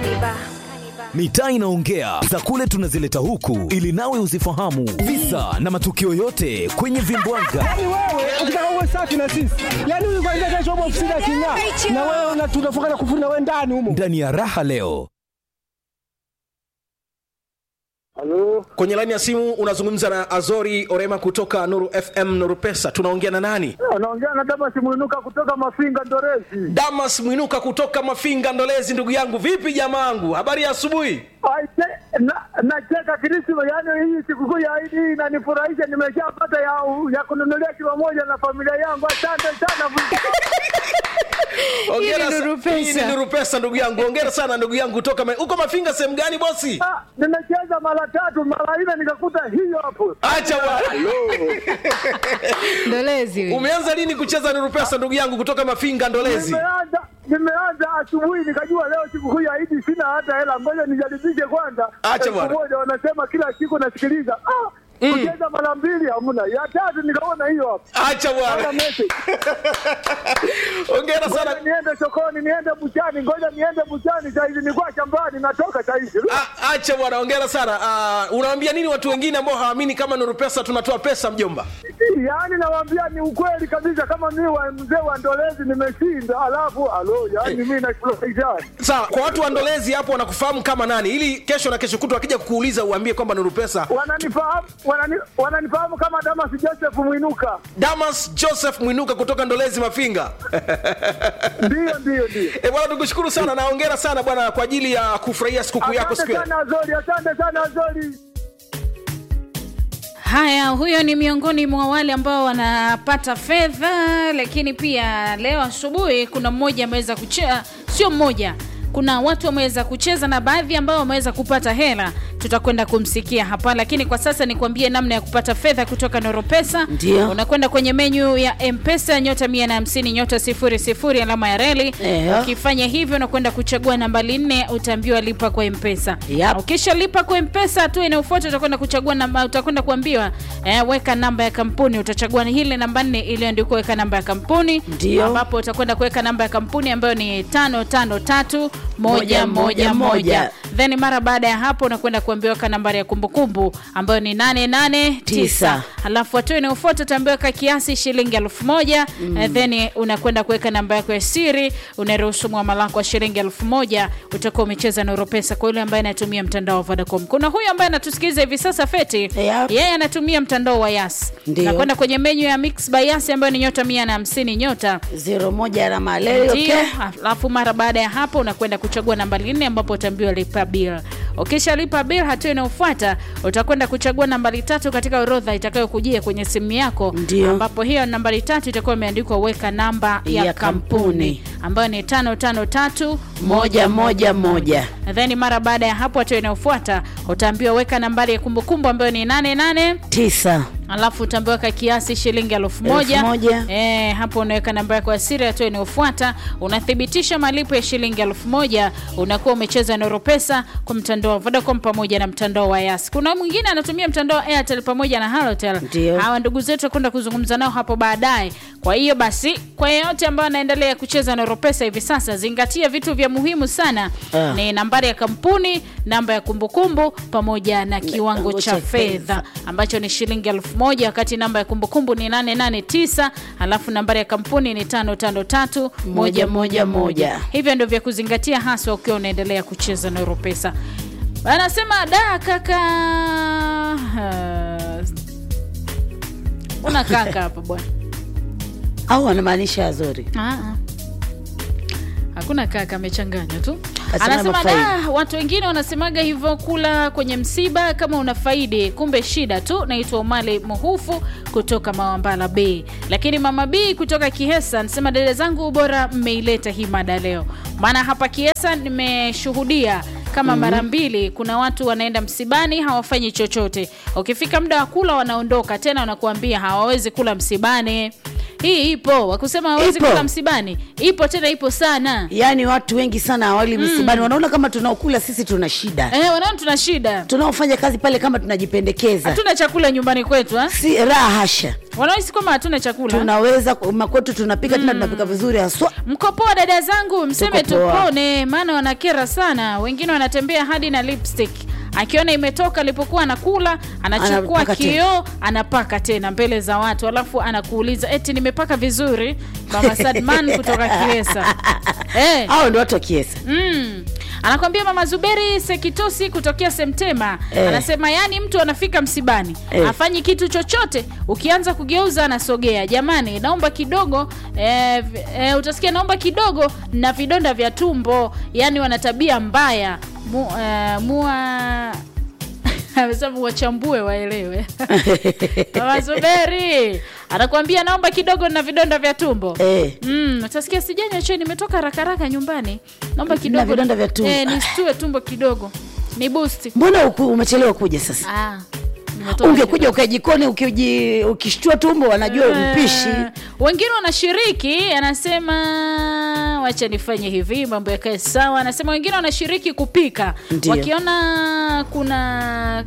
Mitaa inaongea za kule tunazileta huku ili nawe uzifahamu visa na matukio yote kwenye vimbwanga. Yaani wewe ukitaka uwe safi na sisi, yaani huyu kwanza kesho upo ofisini aking'aa, na wewe una- tunafunga na kufuri na wewe ndani humo. Ndani ya raha leo Halo, kwenye laini ya simu unazungumza na azori orema kutoka nuru fm nuru pesa tunaongea na nani anaongea na Damas Mwinuka kutoka Mafinga Ndorezi. damas mwinuka kutoka mafinga ndolezi ndugu yangu vipi jamaangu habari ya asubuhi Aise, na- Nacheka Krisma, yaani hii sikukuu ya Idi hii inanifurahisha, nimeshapata ya, ya kununulia kilo moja na familia yangu. Asante sana. Hongera Hii ni sa- Nuru Pesa. hii ni nuru pesa ndugu yangu ongera sana ndugu yangu kutoka ma- uko mafinga sehemu gani bosi Ah, Nimecheza mara tatu mara nne nikakuta hiyo hapo. acha bwana ndolezi huyu. umeanza lini kucheza nuru pesa ndugu yangu kutoka mafinga ndolezi Nimeanza nimeanza asubuhi nikajua leo sikukuu ya Idi sina hata hela, ngoja nijaribishe kwanza. Acha Elfu bwana. moja wanasema kila siku nasikiliza. Ah, kucheza mara mbili hamna, ya tatu nikaona hiyo hapo. acha Hata bwana message. ongera Ngoja sana niende sokoni, niende buchani, ngoja niende buchani saizi, nilikuwa shambani, natoka saizi. A- acha bwana ongera sana Ah, unawaambia nini watu wengine ambao hawaamini kama nuru pesa tunatoa pesa mjomba Yaani nawaambia ni ukweli kabisa, kama mimi wa mzee wa Ndolezi nimeshinda, alafu alo, yaani mimi nafurahisha. sawa kwa watu wa ndolezi hapo wanakufahamu kama nani ili kesho na kesho kutwa akija kukuuliza uambie kwamba nuru pesa Wananifahamu wanani, wananifahamu kama Damas Joseph Mwinuka. damas joseph mwinuka kutoka ndolezi mafinga Ndio, ndio, ndio. e bwana tukushukuru sana na ongera sana bwana kwa ajili ya kufurahia sikukuu yako siku Asante ya sana Azori, asante sana Azori. Haya, huyo ni miongoni mwa wale ambao wanapata fedha, lakini pia leo asubuhi kuna mmoja ameweza kucheza, sio mmoja, kuna watu wameweza kucheza na baadhi ambao wameweza kupata hela, tutakwenda kumsikia hapa, lakini kwa sasa nikwambie namna ya kupata fedha kutoka Noropesa. Ndio. Unakwenda kwenye menyu ya Mpesa nyota 150 nyota 00 alama ya reli. Ehe. Ukifanya hivyo unakwenda kuchagua nambari nne, utaambiwa lipa kwa Mpesa. Yap. Ukishalipa kwa Mpesa, hatua inayofuata utakwenda kuchagua namba, utakwenda kuambiwa eh, weka namba ya kampuni. Utachagua ni ile namba nne iliyoandikwa weka namba ya kampuni, Ndio. ambapo utakwenda kuweka namba ya kampuni ambayo ni tano tano tatu moja Moja, moja moja, moja. moja. Then mara baada ya hapo unakwenda kuambiwa weka nambari ya kumbukumbu ambayo ni nane nane tisa. Tisa. Halafu hatua inayofuata utaambiwa weka kiasi shilingi elfu moja mm. Then unakwenda kuweka namba yako ya siri, unaruhusu mwamala wako wa shilingi elfu moja utakuwa umecheza na Europesa. Kwa yule ambaye anatumia mtandao wa Vodacom, kuna huyu ambaye anatusikiliza hivi sasa Feti, Yep. yeye anatumia mtandao wa Yas. Ndio. Nakwenda kwenye menyu ya Mix by Yas ambayo ni nyota mia na hamsini nyota zero moja alama leo ndio, okay? alafu mara baada ya hapo unakwenda kuchagua nambari nne ambapo utaambiwa lipa bill. Ukishalipa bill, hatua inayofuata utakwenda kuchagua nambari tatu katika orodha itakayokujia kwenye simu yako, Ndio. ambapo hiyo nambari tatu itakuwa imeandikwa weka namba ya, Ya kampuni, kampuni. ambayo ni tano tano tatu moja moja moja Then mara baada ya hapo, hatua inayofuata utaambiwa weka nambari ya kumbukumbu ambayo ni nane nane tisa alafu utaambiwa weka kiasi shilingi elfu moja Elfu moja. Eh, hapo unaweka namba yako ya siri. Hatua inayofuata unathibitisha malipo ya shilingi elfu moja unakuwa umecheza Noro Pesa kwa mtandao wa Vodacom pamoja na mtandao wa Yas. Kuna mwingine anatumia mtandao wa Airtel pamoja na Halotel. Ndio. Hawa ndugu zetu kwenda kuzungumza nao hapo baadaye. Kwa hiyo basi, kwa yeyote ambayo anaendelea kucheza Noro Pesa hivi sasa, zingatia vitu vya muhimu sana Ah. ni nambari ya kampuni, namba ya kumbukumbu pamoja na kiwango kiwango cha cha fedha fedha. ambacho ni shilingi elfu moja wakati namba ya kumbukumbu ni 889 alafu nambari ya kampuni ni 553 moja moja moja. Hivyo ndio vya kuzingatia haswa ukiwa unaendelea kucheza na Europesa. Anasema da kaka, Ah, una kaka hapa bwana? au anamaanisha Azori Ah, ah. Hakuna kaka, amechanganya tu. Kasema Anasema mafaidi. da, watu wengine wanasemaga hivyo, kula kwenye msiba kama una faidi, kumbe shida tu. Naitwa Umale Muhufu kutoka Mawambala Bay, lakini mama B kutoka Kihesa anasema dada zangu, bora mmeileta hii mada leo, maana hapa Kihesa nimeshuhudia kama mara mbili. Kuna watu wanaenda msibani hawafanyi chochote, ukifika muda wa kula wanaondoka tena, wanakuambia hawawezi kula msibani hii ipo wakusema hawezi Ipo. kula msibani ipo tena ipo sana yaani watu wengi sana hawali msibani wanaona kama tunaokula sisi tuna shida eh, wanaona tuna shida tunaofanya kazi pale kama tunajipendekeza hatuna chakula nyumbani kwetu ha? si raha hasha wanaohisi kwamba hatuna chakula tunaweza makwetu tunapika tena tunapika vizuri haswa mkopoa dada zangu mseme Tuko poa. tupone maana wanakera sana wengine wanatembea hadi na lipstick akiona imetoka alipokuwa anakula anachukua Anapaka tena. kioo anapaka tena mbele za watu alafu anakuuliza eti nimepaka vizuri mama sadman kutoka kiesa eh. hao ndo watu wa kiesa Mm. anakwambia mama zuberi sekitosi kutokea semtema Eh. anasema yani mtu anafika msibani Eh. afanyi kitu chochote ukianza kugeuza anasogea jamani naomba kidogo eh, v- eh, utasikia naomba kidogo na vidonda vya tumbo yani wana tabia mbaya Mu, eh, mua amesema wachambue waelewe mama zuberi anakuambia naomba kidogo na vidonda vya tumbo Eh. Mm, utasikia sijanywa chai nimetoka haraka haraka nyumbani naomba kidogo vidonda vya tumbo. eh, nistue tumbo kidogo ni boost mbona uku- umechelewa kuja sasa ah, nimetoka ungekuja ukae jikoni ukiji- ukishtua tumbo wanajua Eh, mpishi wengine wanashiriki anasema wacha nifanye hivi mambo yakae sawa anasema wengine wanashiriki kupika Ndio. wakiona kuna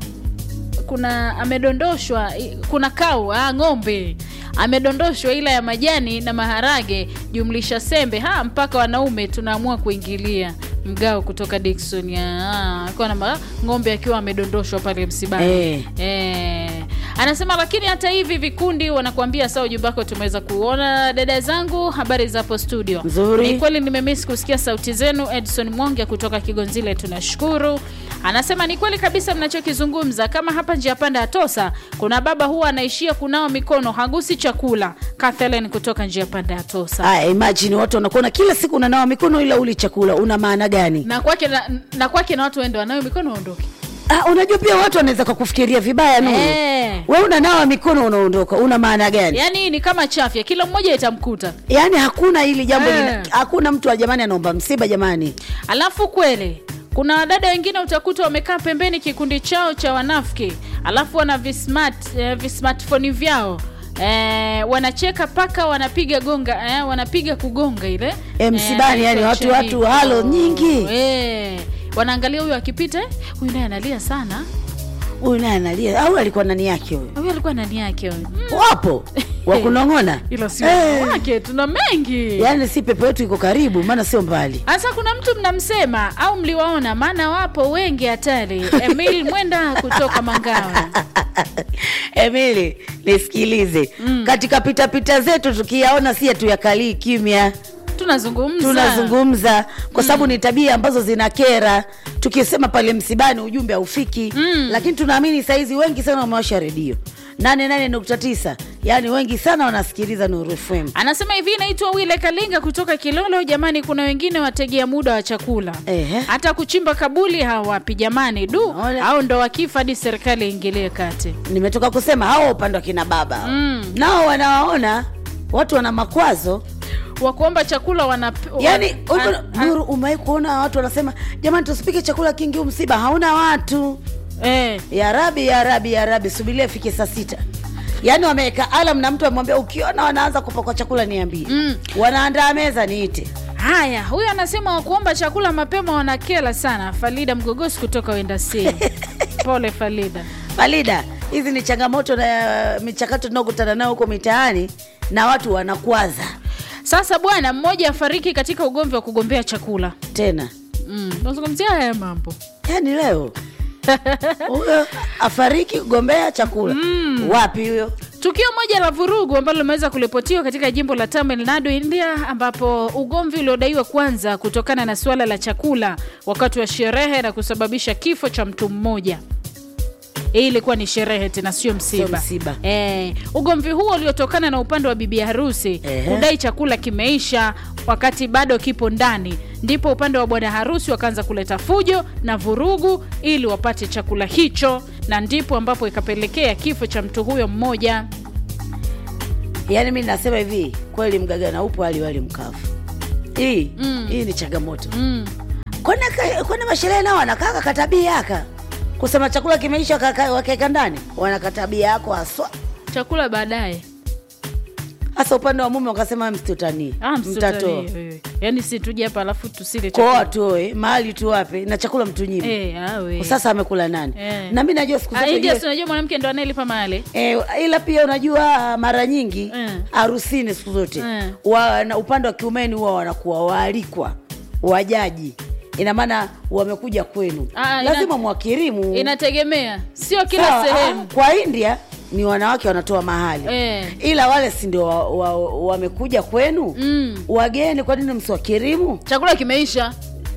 kuna amedondoshwa i- kuna kau ah, ng'ombe amedondoshwa ila ya majani na maharage jumlisha sembe ha mpaka wanaume tunaamua kuingilia mgao kutoka dikson ya ah, alikuwa na ma- ng'ombe akiwa amedondoshwa pale msibani Eh. Eh. anasema lakini hata hivi vikundi wanakuambia saa ujumbe wako tumeweza kuona dada zangu habari zapo studio Nzuri. ni kweli nimemiss kusikia sauti zenu edson mwonge kutoka kigonzile tunashukuru anasema ni kweli kabisa mnachokizungumza kama hapa njia panda ya tosa kuna baba huwa anaishia kunawa mikono hagusi chakula kathelen kutoka njia panda ya tosa aya imagine watu wanakuona kila siku unanawa mikono ila uli chakula una maana gani na kwake na, na kwake na watu wende wanayo mikono waondoke ah, unajua pia watu wanaweza kakufikiria vibaya nuru Eh. we unanawa mikono unaondoka una maana gani yaani ni kama chafya kila mmoja itamkuta yaani hakuna hili jambo Eh. lina, hakuna mtu wa jamani anaomba msiba jamani alafu kweli kuna wadada wengine utakuta wamekaa pembeni kikundi chao cha wanafiki alafu wana vismart, eh, vismartfoni vyao Eh, wanacheka paka wanapiga gonga eh, wanapiga kugonga ile Eh, msibani, yani watu- anaitwa watu halo nyingi. eh, wanaangalia huyu akipita eh, huyu naye analia sana huyu naye analia au alikuwa nani yake huyu huyu alikuwa nani yake huyu Mm, wapo wakunong'ona ila si Eh. wake tuna mengi yaani si pepo yetu iko karibu maana sio mbali hasa kuna mtu mnamsema au mliwaona maana wapo wengi hatari emil mwenda kutoka mangawa emili nisikilize mm. katika pitapita zetu tukiyaona si tuyakalii kimya tunazungumza tunazungumza kwa sababu ni tabia ambazo zinakera tukisema pale msibani ujumbe haufiki mm. lakini tunaamini saizi wengi sana wamewasha redio 88.9 yaani wengi sana wanasikiliza nuru fm anasema hivi naitwa wile kalinga kutoka kilolo jamani kuna wengine wategea muda wa chakula Ehe. hata kuchimba kabuli hawapi jamani du Ole. au ndo wakifa hadi serikali iingilie kati nimetoka kusema hao upande wa kina baba Mm. nao wanawaona watu wana makwazo wakuomba chakula wana yaani wa- huko- a- a- nuru umewahi kuona watu wanasema jamani tusipike chakula kingi huu msiba hauna watu eh, ya rabi ya rabi ya rabi subiria ifike saa sita yaani wameweka alam na mtu amwambia ukiona wanaanza kupakwa chakula niambie Mm. wanaandaa meza niite haya huyu anasema wakuomba chakula mapema wanakela sana falida mgogosi kutoka wendasi pole falida falida hizi ni changamoto na michakato tunaokutana nayo huko mitaani na watu wanakwaza sasa bwana mmoja afariki katika ugomvi wa kugombea chakula tena mm. nazungumzia haya mambo yaani leo huyo afariki kugombea chakula mm. wapi huyo tukio moja la vurugu ambalo limeweza kuripotiwa katika jimbo la tamil nadu india ambapo ugomvi uliodaiwa kwanza kutokana na suala la chakula wakati wa sherehe na kusababisha kifo cha mtu mmoja hii ilikuwa ni sherehe tena sio msiba, msiba. Eh, ugomvi huo uliotokana na upande wa bibi harusi Ehe. kudai chakula kimeisha wakati bado kipo ndani ndipo upande wa bwana harusi wakaanza kuleta fujo na vurugu ili wapate chakula hicho na ndipo ambapo ikapelekea kifo cha mtu huyo mmoja yaani mi nasema hivi kweli mgaga na upo hali wali mkavu hii mm. hii ni changamoto mm. kwani kwani masherehe nao wanakaka katabia aka kusema chakula kimeisha wakaka- wakaeka ndani wanakatabia yako haswa chakula baadaye hasa upande wa mume wakasema msitutanii Ah, mtatoa msitutanie wewe. yaani si tuje hapa alafu tusile kwao chakula. watoe mahali tuwape na chakula mtunyime Eh, ah, we. sasa amekula nani Eh. na mi najua siku Ah, zote India jue- si unajua mwanamke ndo anayelipa mahali E, ila pia unajua mara nyingi Mm. harusini siku zote Mm. wa, na upande wa kiumeni huwa wanakuwa waalikwa wajaji ina maana wamekuja kwenu Ah, ina- lazima mwakirimu inategemea sio kila Sawa, sehemu ah, kwa india ni wanawake wanatoa mahali Eh. ila wale si ndio wamekuja wa, wa wamekuja kwenu Mm. wageni kwa nini msiwakirimu chakula kimeisha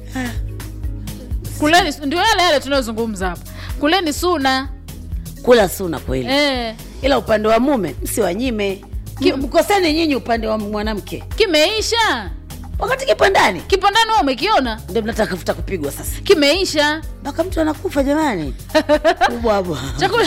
kuleni ndio yale yale tunayozungumza hapa kuleni suna kula suna kweli eh, ila upande wa mume msiwanyime Ki- mkoseni nyinyi upande wa mwanamke kimeisha wakati kipo ndani kipo ndani wewe umekiona ndio mnatafuta kupigwa sasa kimeisha mpaka mtu anakufa jamani ubwabwa chakula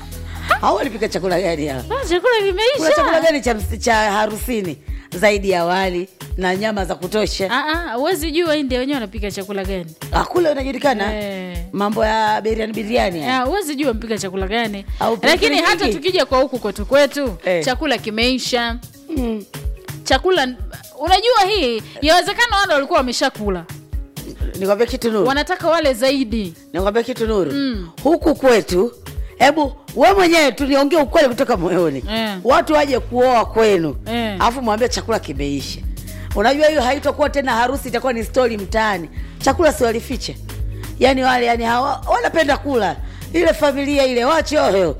au alipika chakula gani hapa Ah, chakula kuna chakula kimeisha gani cha, ms- cha harusini zaidi ya wali na nyama za kutosha Ah, ah, huwezi jua india wenyewe wanapika chakula gani akule unajulikana Eh. mambo ya biriani biriani haya. Ah, huwezi jua mpika chakula gani Au pilipili lakini hata nyingi. tukija kwa huku kwetu kwetu Eh. chakula kimeisha Mm. chakula unajua hii yawezekana wale walikuwa wameshakula nikwambia kitu nuru wanataka wale zaidi nikwambia kitu nuru Mm. huku kwetu hebu we mwenyewe tuliongea ukweli kutoka moyoni Eh. watu waje kuoa kwenu Eh. alafu mwambie chakula kimeisha unajua hiyo haitakuwa tena harusi itakuwa ni stori mtaani chakula si walifiche yani wale yani hawa, wanapenda kula ile familia ile wachoyo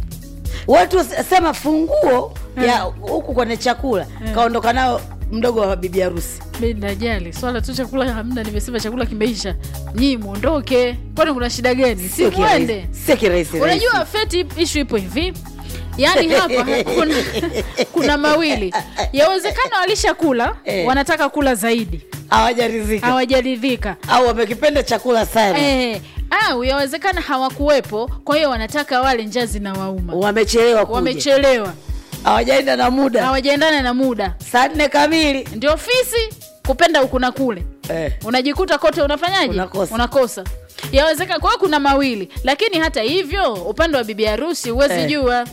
watu sema funguo ya huku kwenye chakula kaondoka nao mdogo wa bibi harusi mi najali swala tu chakula hamna nimesema chakula kimeisha nyii mwondoke kwani kuna shida gani si Sio mwende kirahisi, sio kirahisi unajua rahisi. feti ishu ipo hivi yaani hapa kuna, kuna mawili yawezekana walishakula Eh. wanataka kula zaidi hawajaridhika hawajaridhika au wamekipenda chakula sana eh, au yawezekana hawakuwepo kwa hiyo wanataka wale njaa zinawauma wamechelewa kuja wamechelewa hawajaenda na muda hawajaendana na muda saa nne kamili ndio ofisi kupenda huku na kule eh. unajikuta kote unafanyaje Unakosa. unakosa yawezekana kwa hiyo kuna mawili lakini hata hivyo upande wa bibi harusi huwezi Eh. jua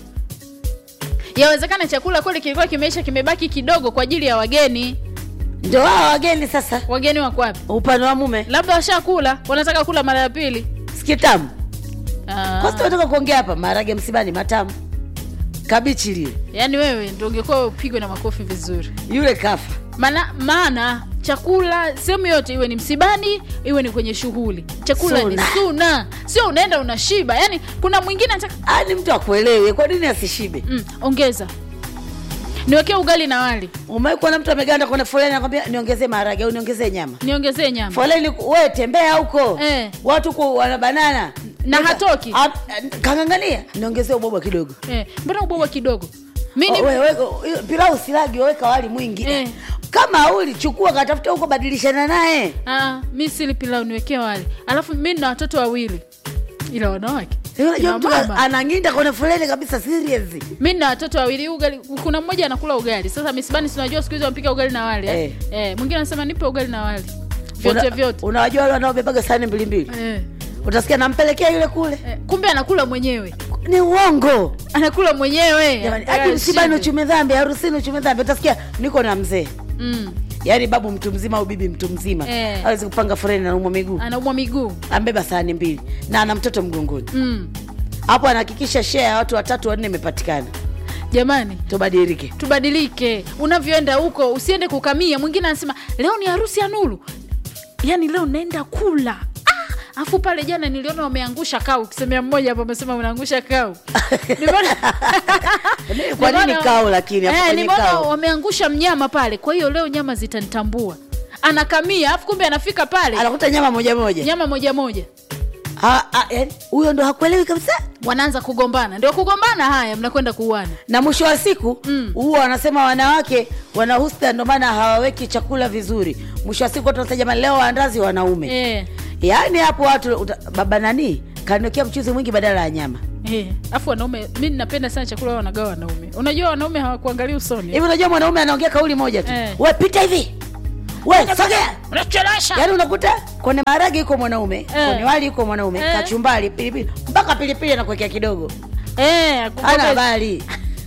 yawezekana chakula kweli kilikuwa kimeisha kimebaki kidogo kwa ajili ya wageni ndio wao wageni sasa wageni wako wapi upande wa mume labda washakula wanataka kula mara ya pili sikitamu Ah, kwasi tunataka kuongea hapa maharage msibani matamu kabichi lile yaani wewe ndo ungekuwa upigwe na makofi vizuri yule kafa maana maana chakula sehemu yote iwe ni msibani iwe ni kwenye shughuli chakula Suna. ni suna sio unaenda unashiba yaani kuna mwingine anataka ani mtu akuelewe kwa nini asishibe mm, ongeza niwekee ugali na wali umekuwa na mtu ameganda kwenye foleni anakwambia niongezee maharage au niongezee nyama niongezee nyama foleni we tembea huko Eh. watu ku wana banana Na hatoki. Ah, kangangania niongezee ubobwa kidogo eh, mbona ubwawa kidogo mi ni Oh, we- weka- hiyo pilau silagi weka wali mwingi Eh. kama auli chukua katafuta huko badilishana naye ah, mi sili pilau niwekee wali alafu mi nina watoto wawili ila wanawake unajua Kina mtu mama. anang'inda kwenye foleni kabisa serious mi nina watoto wawili ugali kuna mmoja anakula ugali sasa misibani sinajua siku hizi wanapika ugali na wali eh. Eh. Eh, mwingine anasema nipe ugali na wali vyote Una- vyote unawajua wale wanaobebaga sahani mbili mbili eh. utasikia nampelekea yule kule Eh, kumbe anakula mwenyewe ni uongo anakula mwenyewe jamani Anataka hadi msibani ashibe. uchume dhambi harusini uchume dhambi utasikia niko na mzee mm. yaani babu mtu mzima au bibi mtu mzima Eh. awezi kupanga foleni naumwa miguu anaumwa miguu ambeba sahani mbili na ana mtoto mgongoni mm. hapo anahakikisha shea ya watu watatu wanne imepatikana jamani tubadilike tubadilike unavyoenda huko usiende kukamia mwingine anasema leo ni harusi ya nuru yaani leo naenda kula Ah, afu pale jana niliona wameangusha kau kisemea mmoja hapo amesema unaangusha kau Nimeona- kwa nini Nimeona- kao lakini hapo Eh, kwenye nimeona kao wameangusha mnyama pale kwa hiyo leo nyama zitanitambua anakamia afu kumbe anafika pale anakuta nyama moja moja nyama moja moja Ah, ah, yaani, huyo ndo hakuelewi kabisa wanaanza kugombana ndio kugombana haya mnakwenda kuuana na mwisho wa siku Mm. huwa wanasema wanawake wana husda ndo maana hawaweki chakula vizuri mwisho wa siku watu wanasema jamani leo waandazi wanaume eh, yaani hapo watu uta, baba nani kaniwekea mchuzi mwingi badala ya nyama eh. afu wanaume mi napenda sana chakula wao wanagawa wanaume unajua wanaume hawakuangalia usoni hivi unajua mwanaume anaongea kauli moja tu Eh. we pita hivi we sogea unachelewesha yaani unakuta kwenye maharage yuko mwanaume Eh. kwenye wali yuko mwanaume Eh. kachumbari pilipili mpaka pilipili anakuwekea kidogo eh, ana kumbuka- habari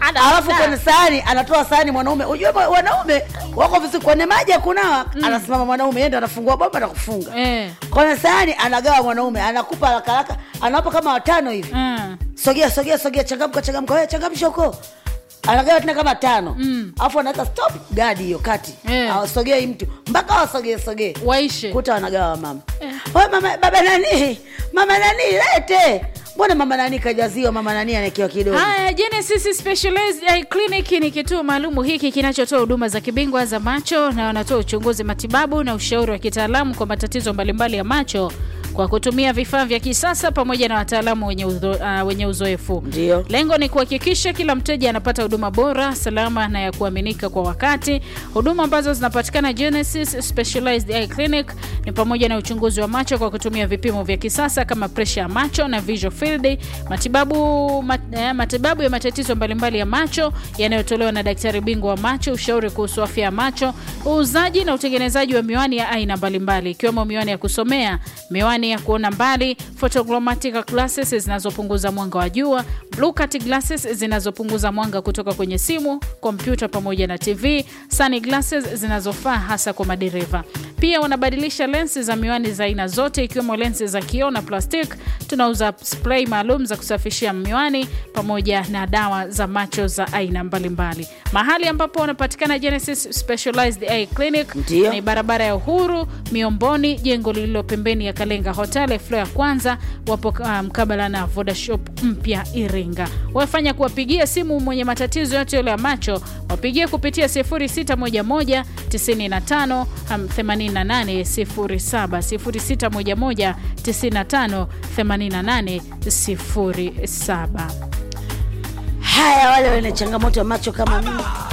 Ana- alafu ana- kwenye sahani anatoa sahani mwanaume ujue ma- wanaume wako vizuri kwenye maji ya kunawa anasimama mwanaume yeye ndo anafungua bomba na kufunga Eh. kwenye sahani anagawa mwanaume anakupa haraka haraka anawapa kama watano hivi Mm. sogea sogea sogea changamka changamka wewe changamsha huko anagawa tena kama tano alafu anaweka stop gadi hiyo kati Eh. awasogei mtu mpaka wasogee sogee waishe kuta wanagawa mama Wewe mama baba nani mama nani lete mbona mama nani kajaziwa mama nani anaekewa kidogo Haya, Genesis Specialized Eye Clinic ni kituo maalumu hiki kinachotoa huduma za kibingwa za macho na wanatoa uchunguzi, matibabu na ushauri wa kitaalamu kwa matatizo mbalimbali ya macho kwa kutumia vifaa vya kisasa pamoja na wataalamu wenye, uzo, uh, wenye uzoefu. Ndio. Lengo ni kuhakikisha kila mteja anapata huduma bora, salama na ya kuaminika kwa wakati. Huduma ambazo zinapatikana Genesis Specialized Eye Clinic ni pamoja na uchunguzi wa macho kwa kutumia vipimo vya kisasa kama presha ya macho na visual field, matibabu, mat, eh, matibabu ya matatizo mbalimbali ya macho yanayotolewa na daktari bingwa wa macho, ushauri kuhusu afya ya macho, uuzaji na utengenezaji wa miwani ya aina mbalimbali ikiwemo miwani ya kusomea, miwani ya kuona mbali, photogrammatic glasses zinazopunguza mwanga wa jua, blue cut glasses zinazopunguza mwanga kutoka kwenye simu, kompyuta pamoja na TV, sun glasses zinazofaa hasa kwa madereva. Pia wanabadilisha lensi za miwani za aina zote ikiwemo lensi za kioo na plastic. Tunauza spray maalum za kusafishia miwani pamoja na dawa za macho za aina mbalimbali. Mahali ambapo wanapatikana Genesis Specialized Eye Clinic Ndio. ni barabara ya Uhuru Miomboni, jengo lililo pembeni ya Kalenga Hotel floor ya kwanza. Wapo uh, mkabala na Vodashop mpya Iringa. Wafanya kuwapigia simu mwenye matatizo yote yale ya macho, wapigie kupitia 0611 95 88 07 0611 95 88 07. haya wale wenye changamoto ya macho kama mimi